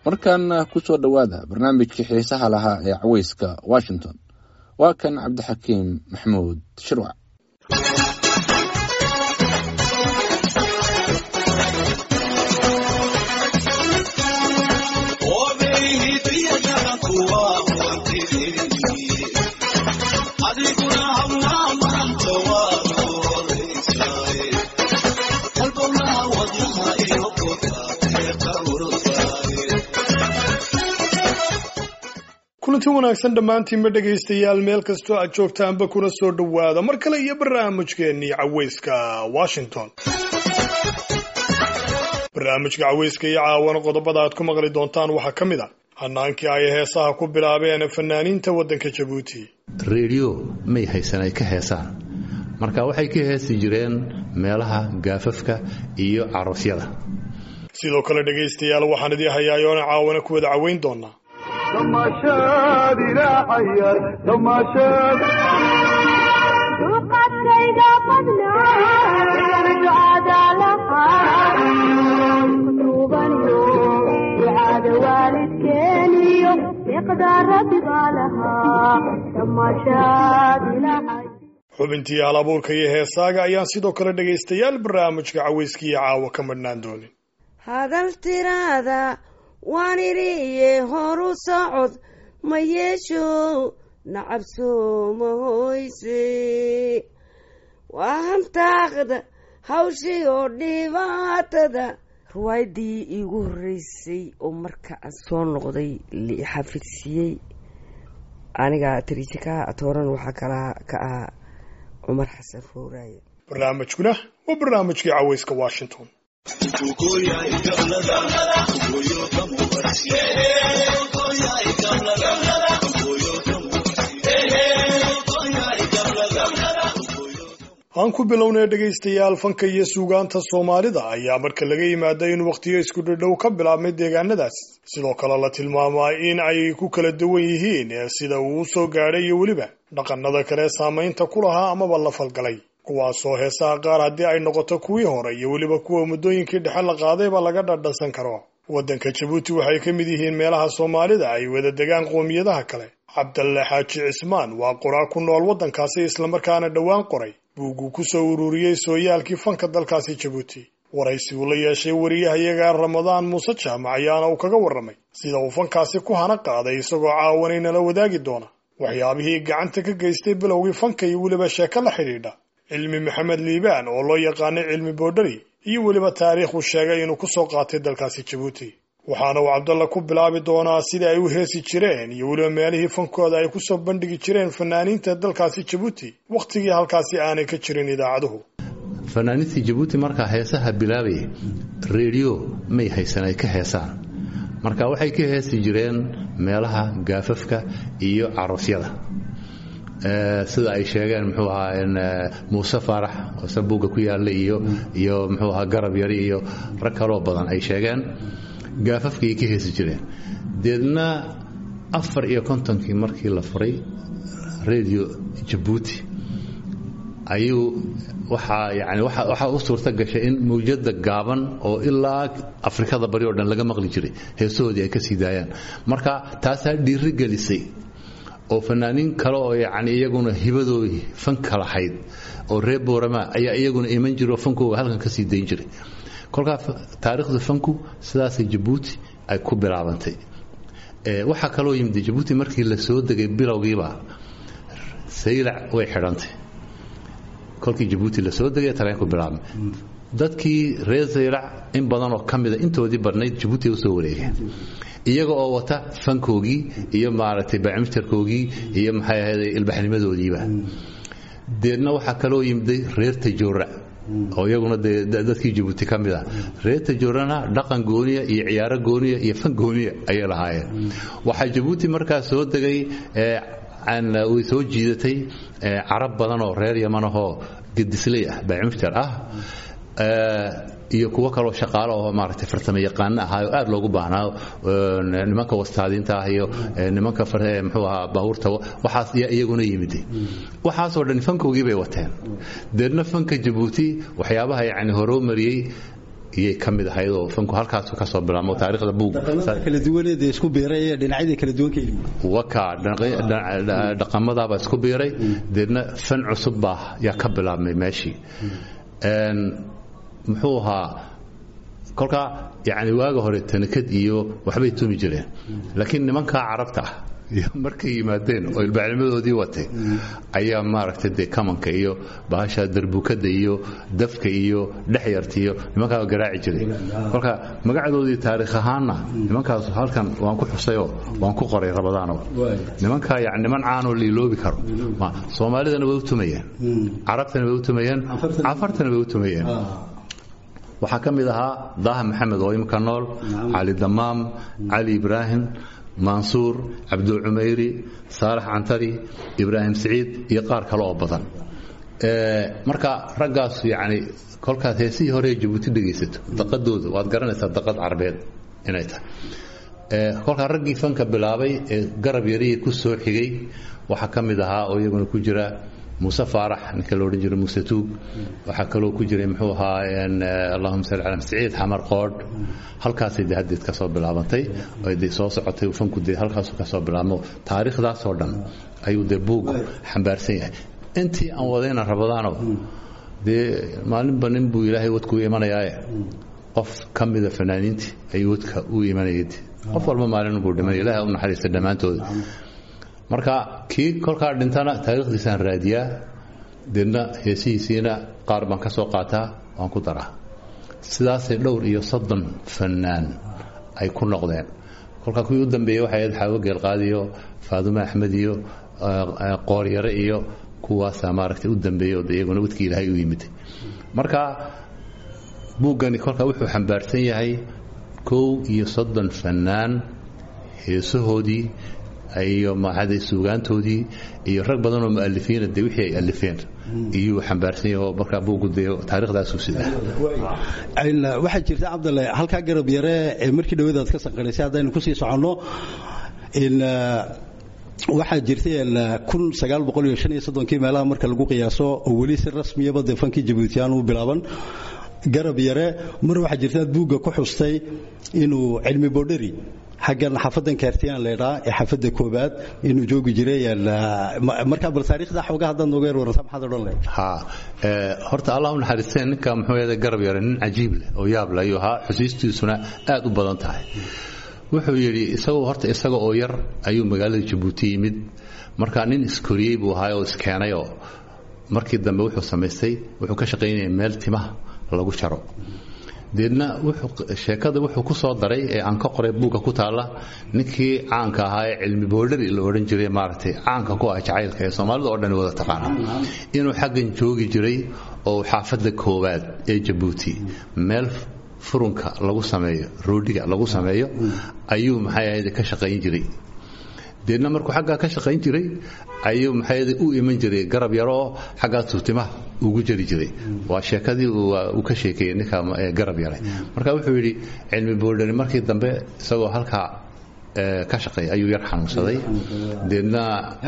markaana ku soo dhowaada barnaamijkii xiisaha lahaa ee caweyska washington waa kan cabdixakiim maxamuud shirwac kulanti wanaagsan dhammaantiinba dhegaystayaal meel kastoo aad joogtaanba kuna soo dhowaada mar kale iyo barnaamijkeennii caweyska washington barnaamijka caweyska iyo caawana qodobada aad ku maqli doontaan waxaa ka mid a hanaankii ay heesaha ku bilaabeen fanaaniinta waddanka jabuuti reediyo may haysan ay ka heesaan marka waxay ka heesi jireen meelaha gaafafka iyo caroosyada sidoo kale dhegaystayaal waxaan idii hayaayoona caawana ku wada caweyn doonaa duqadkayga badnaaducadalahaduubaniyo ducada waalidkeeniyo iqdaa rabbi baa lahaa damashaadilahay xubintii hal abuurka iyo heesaaga ayaan sidoo kale dhegaystayaal barnaamijka caweyskiiyo caawa ka madhnaan doonin hadal tiraada waan idhiiye horu socod ma yeesho nacabsooma hoyse waa hantaaqda hawshii oo dhibaatada riwaayaddii iigu horreysay oo marka aan soo noqday lixafidsiiyey aniga tariijikaha atooran waxaa kalaa ka ahaa cumar xasan fowraaye barnaamijkuna waa barnaamijkii caweyska washington aan ku bilownay dhegaystayaal fanka iyo suugaanta soomaalida ayaa marka laga yimaada in wakhtiyo isku dhadhow ka bilaabmay deegaanadaas sidoo kale la tilmaamaa in ay ku kala duwan yihiin sida uu u soo gaadhay iyo weliba dhaqannada kale saamaynta ku lahaa amaba la falgalay kuwaasoo heesaha qaar haddii ay noqoto kuwii hore iyo weliba kuwa muddooyinkii dhexe la qaadayba laga dhadhansan karo waddanka jabuuti waxay ka mid yihiin meelaha soomaalida ay wada degaan qoomiyadaha kale cabdalle xaaji cismaan waa qoraa ku nool waddankaasi islamarkaana dhowaan qoray buugguu ku soo ururiyey sooyaalkii fanka dalkaasi jabuuti waraysi uu la yeeshay wariyahayaga ramadaan muuse jaamac ayaana uu kaga warramay sida uu fankaasi ku hana qaaday isagoo caawanay nala wadaagi doona waxyaabihii gacanta ka geystay bilowgii fanka iyo weliba sheeko la xidhiidha cilmi maxamed liibaan oo loo yaqaanay cilmi boodhari iyo weliba taariikhuu sheegay inuu ku soo qaatay dalkaasi jabuuti waxaana uu cabdalla ku bilaabi doonaa sidai ay u heesi jireen iyo weliba meelihii fankooda ay kusoo bandhigi jireen fanaaniinta dalkaasi jabuuti wakhtigii halkaasi aanay ka jirin idaacaduhu fanaaniintii jabuuti markaa heesaha bilaabaya reediyo may haysan ay ka heesaan marka waxay ka heesi jireen meelaha gaafafka iyo caroosyada sida ay sheegeen muxuu ahaa muuse faarax oo sabuugga ku yaalla iyo iyo muxuu ahaa garab yari iyo rag kaloo badan ay sheegeen gaafafkaay ka heesi jireen deedna afar iyo kontonkii markii la furay radio jabuuti ayuu waxaa yani waxaa u suurta gashay in mawjada gaaban oo ilaa afrikada bari oo dhan laga maqli jiray heesahoodii ay ka sii daayaan marka taasaa dhiiri gelisay oo fanaaniin kale oo yani iyaguna hibadoodii fanka lahayd oo reer boorama ayaa iyaguna iman jira oo fankooga halkan ka sii dayn jiray kolkaa taariikhda fanku sidaasay jabuuti ay ku bilaabantay waxaa kaloo yimid jabuuti markii la soo degay bilowgiiba saylac way xidhantay kolkii jabuuti la soo degay tareenku bilaabmay dadkii reer saylac in badan oo ka mida intoodii badnayd jabuuti usoo wareegeen iyaga oo wata fankoogii iyo maaragtay bacmitarkoogii iyo maxay ahayday ilbaxnimadoodiiba deedna waxaa kaloo yimiday reer tajoora oo iyaguna dee dadkii jabuuti ka mid ah reer tajoorana dhaqan gooniya iyo ciyaaro gooniya iyo fan gooniya ayay lahaayeen waxaa jabuuti markaa soo degay way soo jiidatay carab badan oo reer yamanahoo gedisley ah bacmitar ah iyo kuwo kaloo shaqaalo oo maaragtay farsamo yaqaano ahaa oo aad loogu baahnaa nimanka wastaadiinta ah iyo nimanka muxuu ahaa baabuurta waxaas ayaa iyaguna yimiday waxaasoo dhan fankoogii bay wateen deedna fanka jabuuti waxyaabaha yacni horoo mariyey iyay ka mid ahayd oo fanku halkaas ka soo bilaabmo taariikhda buugga kala duwaneed ee isku biiray ee dhinacyadii kala duwan ka yimid waka dhaqamadaabaa isku biiray deedna fan cusub baa yaa ka bilaabmay meeshii Een, muxuu ahaa kolkaa yani waaga hore tanikad iyo waxbay tumi jireen laakiin nimankaa carabta ah iyo markay yimaadeen oo ilbaacnimadoodii watay ayaa maaragtay dee kamanka iyo bahasha darbukada iyo dafka iyo dhexyarta iyo nimankaa garaaci jiray kolka magacadoodii taariikh ahaanna nimankaas halkan waan ku xusayoo waan ku qoray rabadaano nimankaa yani niman caanoo liiloobi karo Ma- soomaalidana way u tumayeen carabtana way u tumayeen cafartana way u tumayeen waxaa ka mid ahaa daaha maxamed oo imika nool cali damaam cali ibraahim mansuur cabdul cumayri saalax cantari ibraahim siciid iyo qaar kale oo badan Ee, marka raggaas yani kolkaad heesihii hore ee jabuuti dhegaysato daqadooda waad garanaysaa daqad carbeed inay tahay Ee, kolkaa raggii fanka bilaabay ee garab yarihii ku soo xigay waxaa ka mid ahaa oo iyaguna ku jira muuse faarax ninka la odhan jiray muuse tuug waxaa kaloo ku jiray muxuu ahaa een, eh, allahuma salli cala siciid xamar qoodh halkaasay dee haddeed ka soo bilaabantay oo dee soo socotay fanku dee halkaasuu ka soo bilaabmo taariikhdaasoo dhan ayuu dee buuggu xambaarsan yahay intii aan wadayna rabadaano dee maalinba nin buu ilaahay wadku imanayaaye qof ka mida fanaaniintii ayuu wadka u imanayay qof walba maalin buu dhimay ilaahay u naxariista dhammaantooda marka kii kolkaa dhintana taariikhdiisaan raadiyaa deedna heesihiisiina qaar baan ka soo qaataa waan ku daraa sidaasay dhowr iyo soddon fannaan ay ku noqdeen kolkaa kuwii u dambeeyey waxay ahayd xaawo geelqaadi iyo faadume axmed iyo eh, eh, qooryare iyo kuwaasaa maaragtay u dambeeyey oo dee iyaguna wadkii ilaahay u yimid marka buuggani kolkaa wuxuu xambaarsan yahay kow iyo soddon fannaan heesahoodii iyo maxaday suugaantoodii iyo rag badan oo mu'alifiina dee wixii ay alifeen iyuu xambaarsan yahay oo markaa buuggu dee taariikhdaasuu sidaa Een, waxaa jirta cabdalle halkaa garab yare ee markii dhawadaad ka sanqanaysay haddaynu kusii soconno in waxaa jirtay een, kun sagaal boqol iyo shan iyo soddonkii meelaha marka lagu qiyaaso oo weli si rasmiyaba dee fankii jabuutiyaan u bilaaban garab yare mar waxaa jirta aad buugga ku xustay inuu cilmi boodheri xaggan xafadan kaartiyaan leedhaa ee xafadda koobaad inuu joogi jiray een, ma- markaa bal taariikhda xoogaa haddaad nooga yar warrantaa maxaad odhan lahayd ha ee, horta allah u naxariisteen ninka muxuu yahay garab yare nin cajiib leh oo yaab leh ayuu ahaa xusiistiisuna aad u badan tahay wuxuu yidhi isagoo horta isaga oo yar ayuu magaalada jabuuti yimid marka nin iskoriyey buu ahaa oo iskeenay oo markii dambe wuxuu samaystay wuxuu ka shaqaynayay meel timaha lagu jaro deedna wuxuu sheekada wuxuu ku soo daray ee aan ka qoray buugga ku taalla ninkii caanka ahaa ee cilmi boodhari la odhan jiray maaragtay caanka ku ah jacaylka ee soomaalida oo dhan wada taqaana inuu xaggan joogi jiray oo xaafadda koowaad ee jabuuti meel furunka lagu sameeyo roodhiga lagu sameeyo ayuu maxay ahayd ka shaqayn jiray deedna markuu xaggaa ka shaqayn jiray ayuu maxay ahayd u iman jiray garab yaro oo xaggaa tuutimaha ugu jari jiray waa sheekadii uu uu ka sheekeeyey ninka ee garab yaray marka wuxuu yidhi cilmi boodhari markii dambe isagoo halkaa ee, ka shaqeey ayuu yar xanuunsaday deedna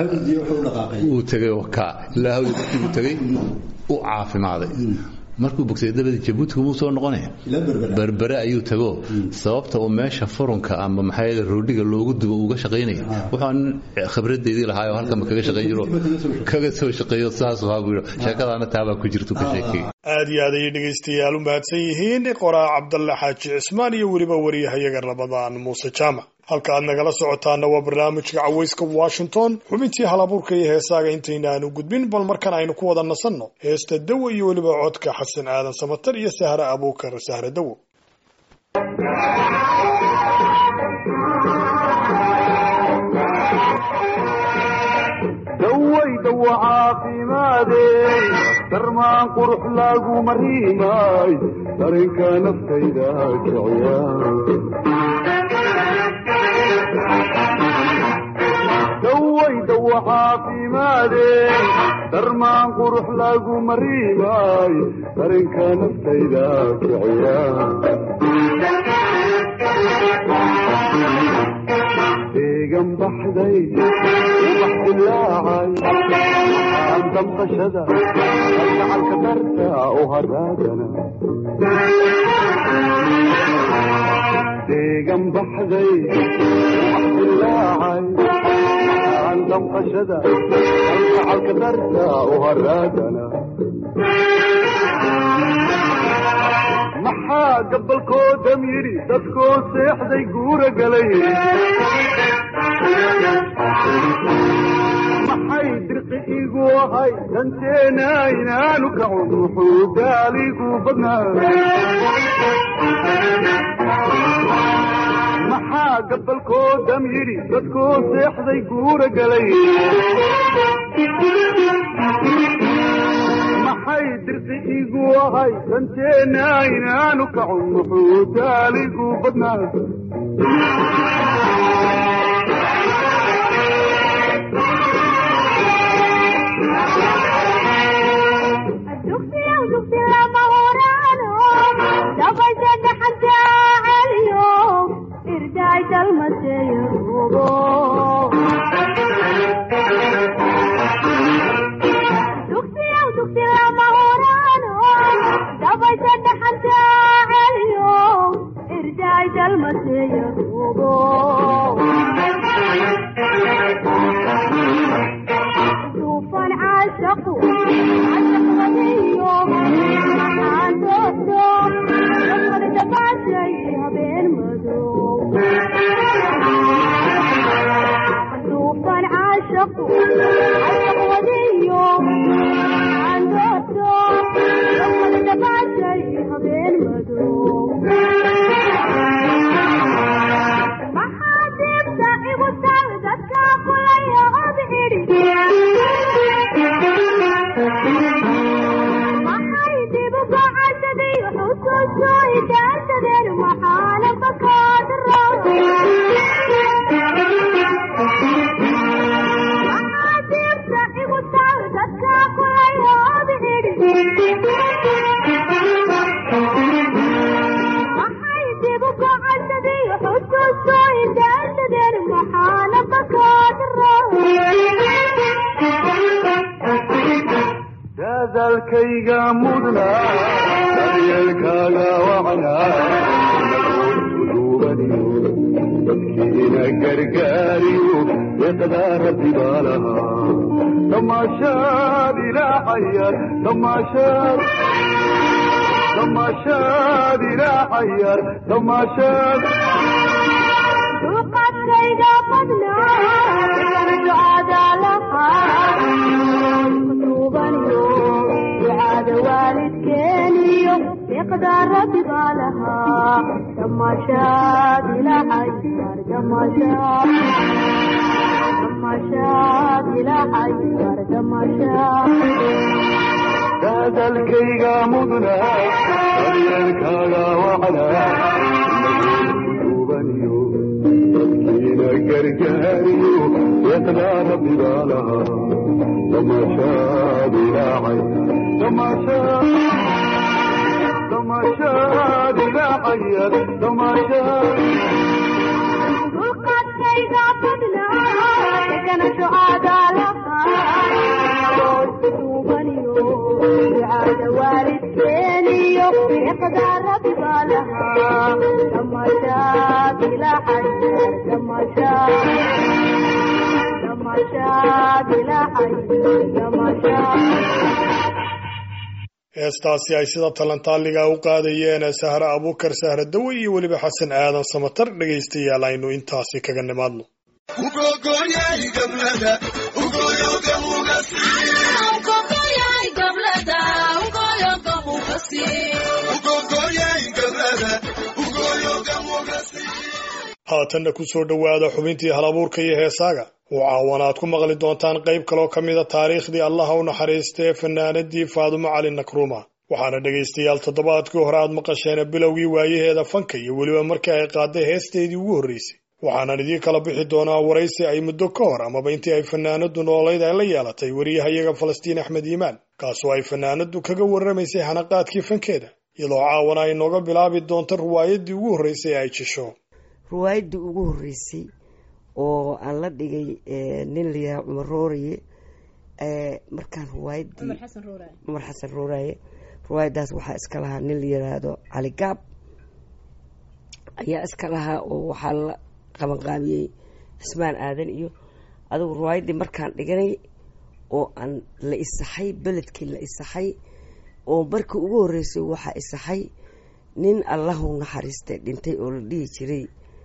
uu tegay waka ilaa hawdii markii uu tegay u caafimaaday markuu bogsaday dabadii jabuuti kumuu soo noqonaya berbere ayuu tago sababta uu meesha furunka ama maxaa yeele roodhiga loogu dubo uga shaqaynaya wuxuu nin khibradeedii lahaayoo halkanba kaga shaqayn jiro kaga soo shaqeeyo saas ahaa buu yidhi sheekadaana taabaa ku jirtu ka sheekeeyey aad iyo aad ayay dhegaystayaal u mahadsan yihiin qoraa cabdalle xaaji cismaan iyo weliba wariyahayaga rabadaan muuse jaamac halka aad nagala socotaana waa barnaamijka cawayska washington xubintii halabuurka iyo heesaaga intaynaanu gudbin bal markan aynu ku wada nasanno heesta dawo iyo weliba codka xasan aadan samatar iyo sahre abuukar sahre dawo dawaydawa caafimaadey darmaan qurux lagu mariimay darinka naftayda kiciya dawaydawa caafimaadey darmaan qurux lagu mariimay darinka naftayda kiciya deegan baxday ubax dilaacay waxaan damqashada kalgacalka darta u haraagana deegan baxday wax dilaacay aan damqashada kalgacalka darta u haraagana maxaa gabalkoodam yidhi dadkoo seexday guura galay maxay dirqi igu ahay danteena inaanu kacun muxuu daaligu badnaa maxaa gabalkoodam yidhi dadkoo seexday guura galay maxay dirqi igu ahay danteena inaanu kacun muxuu daaligu badnaa dugsiyow dugsi lama huraano dabasha dhaxanta celiyo irdaay dalmaseeyo rugo dugsiyow dugsi lama huraano dabasha dhaxanta celiyo irdaay dalmaseeyo rugo duufan caashaqu cashaq wadiyo maxaan doorto dafar dabaashay habeen madow duufan caashaqu cashaq wadiyo maxaan doorto dafar dabaashay habeen madow maxaa diibta igu tal dadka kulaya od idhi maxay dibu gocashadii xusuuso idaarsadeen maxaana bakaadro maxaa diibta igu tal dadka kulaya od idhi maxay dibu gocashadii xusuuso idaarsadeen maxaana bakaadro dadaalkayga mudnaa daryeelkaaga wacnaa duubaniyo dadkiina gargaariyo deeqdaa rabbi baa lahaa tamaashaad ilaacayar tamaashaad tamaashaad ilaacayar tamaashaad dulqaadkayga badnaa ducada lahaa duubaniyo ducada waalidkeeniyo deeqdaa rabbi baa lahaa damaashaad ilaacayar damaashaad damaashaad ilaacayar damaashaad dadaalkayga mudnaa daryeelkaaga wacnaa duubaniyo dadkiina gargaariyo deeqdaa rabbi baa lahaa tamaashaad ilaacay tamaashaad tamaashaad ilaacayar tamaashaad dulqaadkayga badnaa degana ducada lahaa duubaniyo ducada waalidkeeniyo deeqdaa rabbi baa lahaa damaashaad ilaacayar damaashaad damaashaad ilaacayar damaashaad heestaasi ay sida talantaaliga u qaadayeen sahre abuukar sahre dawe iyo weliba xasan aadan samatar dhegaystayaal aynu intaasi kaga nimaadno haatanna ku soo dhowaada xubintii halabuurka iyo heesaaga oo caawan aad ku maqli doontaan qayb kaloo ka mida taariikhdii allaha u naxariistee fanaanadii faadumo cali nakruuma waxaana dhegaystayaal toddobaadkii hore aad maqasheen bilowgii waayaheeda fanka iyo weliba markii ay qaaday heesteedii ugu horreysay waxaanan idiin kala bixi doonaa waraysi ay muddo ka hor amaba intii ay fanaanadu noolayd ay la yeelatay wariyahayaga falastiin axmed iimaan kaasoo ay fanaanadu kaga warramaysay hanaqaadkii fankeeda iyadoo caawana ay nooga bilaabi doonto riwaayadii ugu horreysay ee ay jisho riwaayaddii ugu horreysay oo aan la dhigay nin layahaa cumar rooriye ee, markaan riwaayadii cumar xasan ruuraaye cumar xasan ruuraaye riwaayadaas waxaa iska lahaa nin la yiraahdo cali gaab ayaa iska lahaa oo waxaa la qabanqaabiyey cismaan aadan iyo adigu riwaayaddii markaan dhiganay oo aan la isaxay beledkii la isaxay oo markii ugu horreysay waxaa isaxay nin allahu naxariistay dhintay oo la dhihi jiray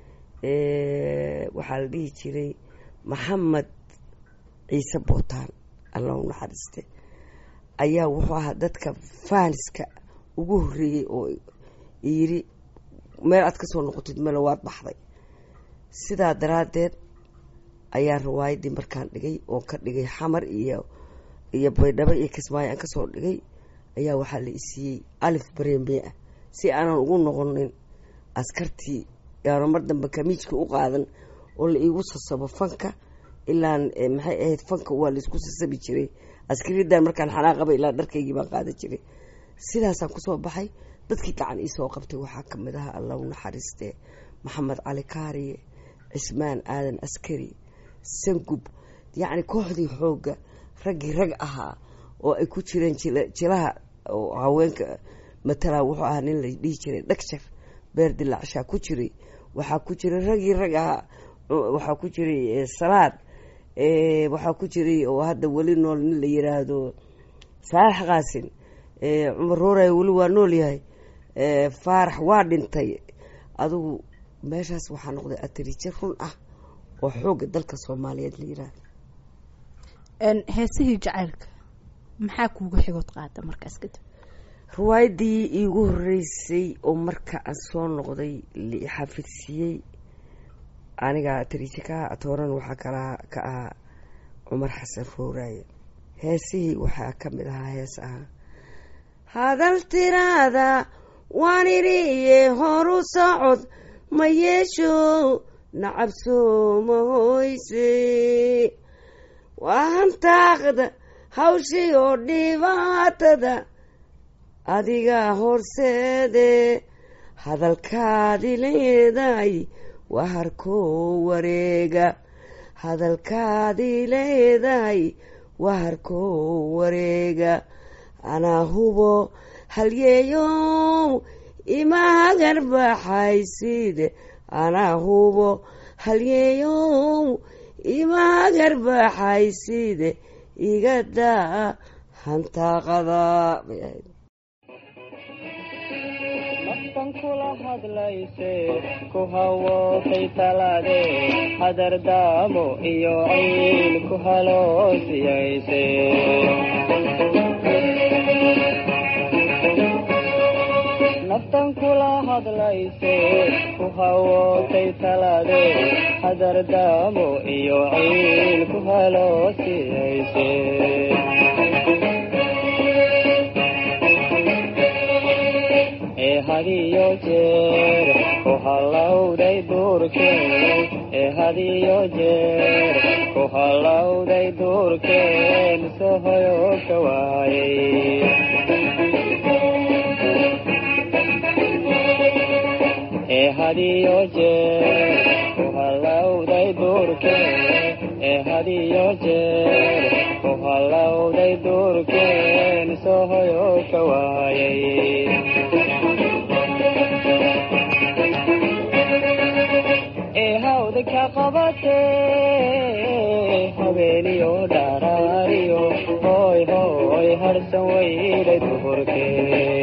eh, waxaa la dhihi jiray maxamed ciise bootaan allahu naxariiste ayaa wuxuu ahaa dadka faaniska ugu horreeyey oo yiri meel aad kasoo noqotid mele waad baxday sidaa daraaddeed ayaa riwaayaddii markaan dhigay oo ka dhigay xamar iyo iyo baydhabo iyo kismaayo aan kasoo dhigay ayaa waxaa la isiiyey alif barembe ah si aanan ugu noqonin askartii yaana mar dambe kamiijka u qaadan oo la iigu sasabo fanka ilaan eh, maxay ahayd fanka waa laisku sasabi jiray askaridan markaan xanaaqaba ilaa dharkaygii baan qaadan jiray sidaasaan kusoo baxay dadkii gacan iisoo qabtay waxaa kamid ahaa allah u naxariiste maxamed cali kaariye cismaan aadan askari sangub yacni kooxdii xoogga raggii rag ahaa oo ay ku jireen jila- jilaha oo haweenka matalaa wuxuu ahaa nin la dhihi jiray dhagjar beer dilaacshaa ku jiray waxaa ku jiray raggii rag ahaa u- waxaa ku jiray eh, salaad eh, waxaa ku jiray oo hadda weli nool nin la yiraahdo saalax qaasin eh, cumar rooray weli waa nool yahay eh, faarax waa dhintay adigu meeshaas waxaa noqday atarijo run ah oo xoogga dalka soomaaliyeed la yiraahdo Een, heesihii jacaylka maxaa kuuga xigood qaada markaas kadib riwaayaddii iigu horreysay oo marka aan soo noqday la i xafidsiiyey aniga tariije ka atooran waxaa kala ka ahaa cumar xasan rooraaye heesihii waxaa ka mid ahaa hees ahaa hadal tiraada waan idhiye horu socod ma yeesho nacabsoo ma hoyse waa hantaaqda hawshii oo dhibaatada adiga horseede hadalkaadi leedahay waa harkoo wareega hadalkaadi leedahay waa harkoo wareega anaa hubo halyeeyow ima hagar baxayside anaa hubo halyeeyow ima hagar baxayside iga daa hantaaqada bay ahayd naftan kula hadlayse ku hawootay talaade hadardaamo iyo ciil ku haloosiyayse naftan kula hadlayse ku hawootay talaade hadardaamo iyo ciil ku haloosiyayse ee hadiyo jeer ku hallowday duurkeen ee hadiyo jeer ku hallowday duurkeen sohoyo ka waayay ee hadiyo jeer ku hallowday duurkeen ee hadiyo jeer ku hallowday duurkeen sohoyo ka waayay ee hawda ka qabatee habeeniyo dharaariyo hooy hooy harsan weyday duhurkee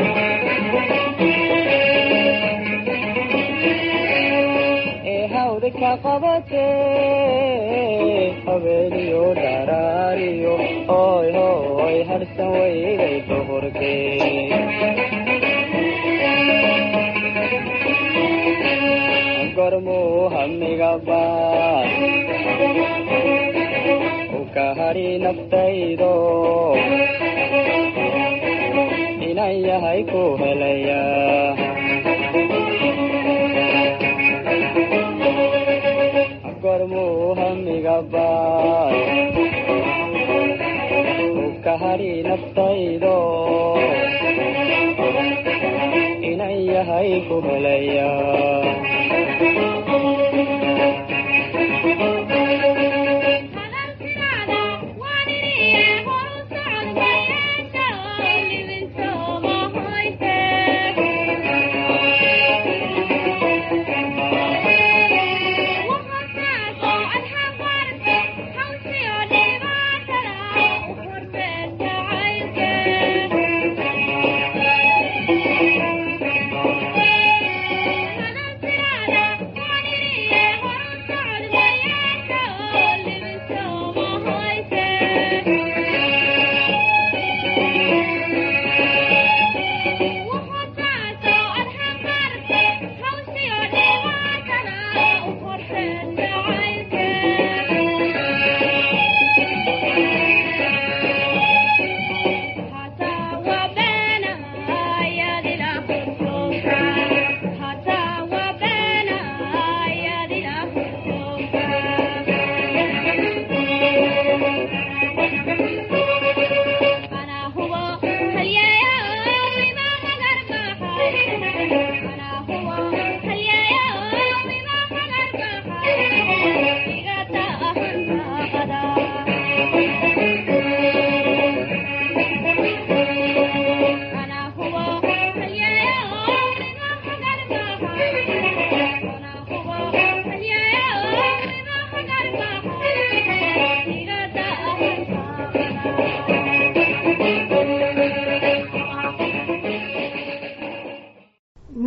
ee hawda ka qabatee habeeniyo dharaariyo hooy hooy harsan weyday duhurkee gormuu hamiga baad u ka hadhi naftaydo inan yahay ku helaya gormuu hamiga baad u ka hadhi naftaydo inan yahay ku helaya hadalkiraada waan idhiye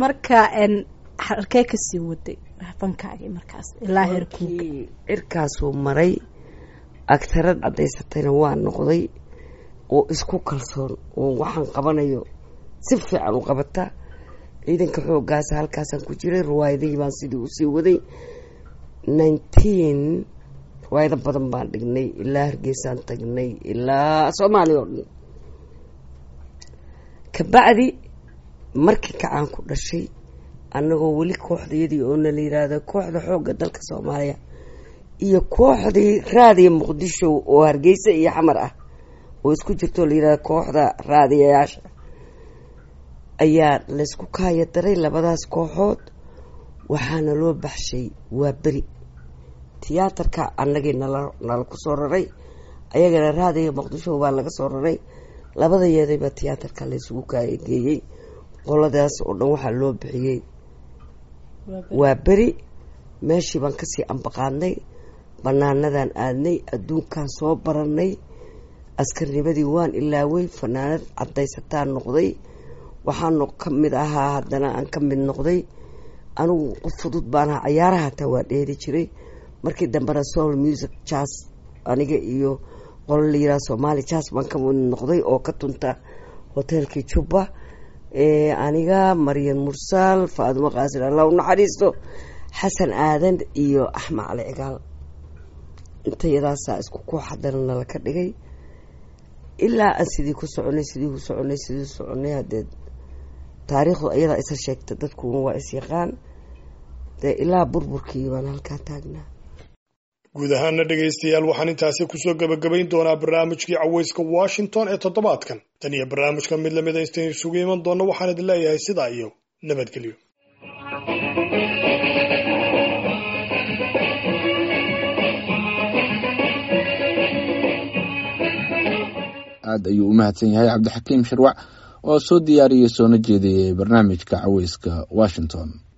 marka n halkee kasii waday fankaagii markaas ilaa heerkuuga markii cirkaasuu maray agtarad caddaysatayna waa noqday oo isku kalsoon oo waxaan qabanayo si fiican u qabata ciidanka xoogaasa halkaasaan ku jiray riwaayadihii baan sidii usii waday nineteen riwaayado badan baan dhignay ilaa hargeysaan tagnay ilaa soomaaliya oo dhan kabacdi markii kacaan ku dhashay annagoo weli kooxdayadii oo na la yiraahdo kooxda xoogga dalka soomaaliya iyo kooxdii raadiya muqdisho oo hargeysa iyo xamar ah oo isku jirtoo la yirahdo kooxda raadiyayaasha ayaa laysku kaaya daray labadaas kooxood waxaana loo baxshay waa beri tiyaatarka annagii nala nala ku soo raray ayagana raadiga muqdisho baa laga soo raray labada yeedayba tiyaatarka laysugu kaaya geeyey qoladaas oo dhan waxaa loo bixiyey waa beri meeshii baan kasii ambaqaadnay banaanadan aadnay adduunkaan soo baranay askarnimadii waan ilaaway fanaanad caddaysataan noqday waxaanu ka mid ahaa haddana aan ka mid noqday anigu qof fudud baan ahaa cayaaraha hataa waa dheeri jiray markii dambena soul music jazz aniga iyo qolo la yiraha somaali jazz baan ka mid noqday oo ka tunta hoteelkii jubba aniga maryan mursaal faadimo qaasin allah u naxariisto xasan aadan iyo axmed cali cigaal intayadaasaa isku koox haddana nala ka dhigay ilaa aan sidii ku soconay sidii ku soconay sidii soconay haddee taariikhdu ayadaa isa sheegta dadkuna waa isyaqaan dee ilaa burburkii baan halkaa taagnaa guud ahaana dhegaystayaal waxaan intaasi kusoo gebagabayn doonaa barnaamijkii caweyska washington ee toddobaadkan tan iyo barnaamijka mid lamid a intayn isugu iman doonno waxaan idin leeyahay sidaa iyo nabadgelyo aad ayuu u mahadsan yahay cabdixakiim sharwac oo soo diyaariyey soona jeediyey barnaamijka caweyska washington